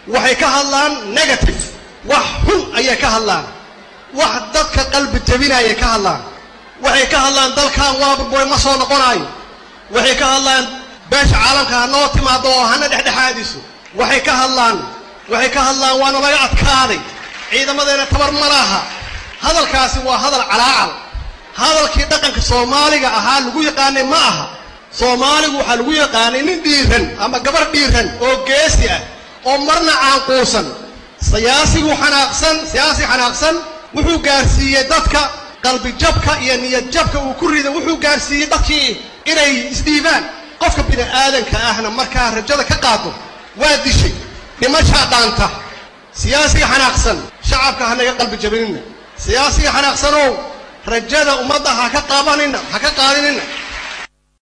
waxay ka hadlaan negative wax xun ayay ka hadlaan wax dadka qalbi jabinayay ka hadlaan waxay ka hadlaan dalkan waa burburay ma soo noqonaayo waxay ka hadlaan beesha caalamka ha noo timaado oo hana dhexdhexaadiso waxay ka hadlaan waxay ka hadlaan waana laga adkaaday ciidamadeena tabar ma laha hadalkaasi waa hadal calaacal hadalkii dhaqanka soomaaliga ahaa lagu yaqaanay ma aha soomaaligu waxaa lagu yaqaanay nin dhiiran ama gabar dhiiran oo geesi ah oo marna caanquusan siyaasigu xanaaqsan siyaasi xanaaqsan wuxuu gaarsiiyey dadka qalbijabka iyo niyadjabka uu ku riday wuxuu gaarsiiyey dadkii inay isdhiibaan qofka bini aadanka ahna markaa rajada ka qaado waa dishay dhimashaa dhaanta siyaasiga xanaaqsan shacabka hanaga qalbi jabinina siyaasiga xanaaqsanow rajada ummadda ha ka qaabanina ha ka qaadinina